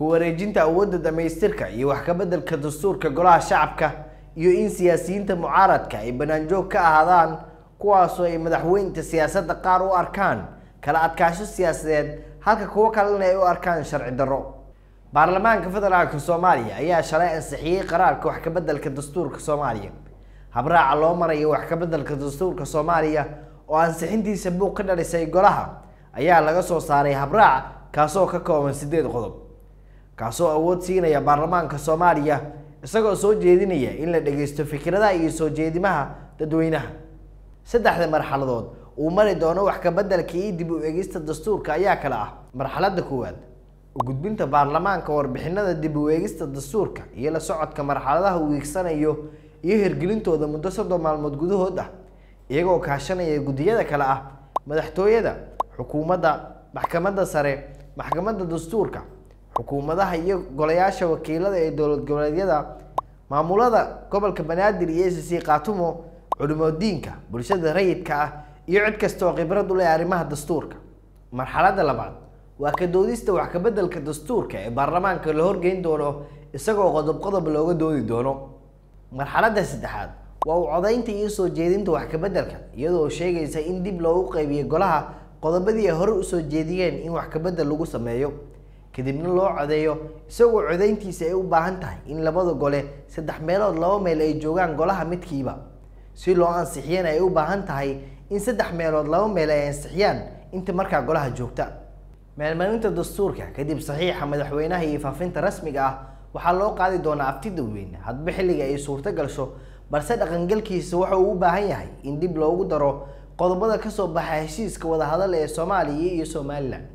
ku wareejinta awoodda dhamaystirka iyo wax ka beddelka dastuurka golaha shacabka iyo in siyaasiyiinta mucaaradka ay banaanjoog ka ahaadaan kuwaasoo ay madaxweynta siyaasadda qaar u arkaan kala adkaasho siyaasadeed halka kuwo kalena ay u arkaan sharci darro baarlamaanka federaalka soomaaliya ayaa shalay ansixiyey qaraarka wax ka beddelka dastuurka soomaaliya habraaca loo marayo wax ka beddelka dastuurka soomaaliya oo ansixintiisa buuq ka dhalisay golaha ayaa laga soo saaray habraac kaasoo ka kooban sideed qodob kaasoo awood siinaya baarlamaanka soomaaliya isagoo soo jeedinaya in la dhageysto fikradaha iyo soo jeedimaha dadweynaha saddexda marxaladood uu mari doono wax ka beddelka iyo dib u eegista dastuurka ayaa kale ah marxaladda koowaad u gudbinta baarlamaanka warbixinada dib u eegista dastuurka iyo la socodka marxaladaha uu iigsanayo iyo hirgelintooda muddo soddon maalmood gudahood ah iyagoo kaashanaya guddiyada kale ah madaxtooyada xukuumadda maxkamadda sare maxkamadda dastuurka xukuumadaha iyo golayaasha wakiilada ee dowlad goboleedyada maamulada gobolka banaadir iyo s c kaatumo culimodiinka bulshada rayidka ah iyo cid kasta oo khibrad u leh arrimaha dastuurka marxaladda labaad waa ka doodista wax ka beddelka dastuurka ee baarlamaanka la horgeyn doono isagoo qodob qodob looga doodi doono marxaladda saddexaad waa u codaynta iyo soo jeedinta wax ka beddelka iyadoo sheegaysa in dib loogu qaybiyo golaha qodobadii ay hore usoo jeediyeen in wax ka beddel lagu sameeyo kadibna loo codeeyo isagoo codayntiisa ay u baahan tahay in labada gole saddex meelood laba meel ay joogaan golaha midkiiba si loo ansixiyana ay u baahan tahay in saddex meelood laba meel ay ansixiyaan inta markaa golaha joogta meelmarinta dastuurka kadib saxiixa madaxweynaha iyo faafinta rasmiga ah waxaa loo qaadi doonaa abti dadweyne hadba xilliga ay suurto gasho balse dhaqangalkiisa waxa uu u baahan yahay in dib loogu daro qodobada kasoo baxa heshiiska wadahadal ee soomaaliya iyo somalilan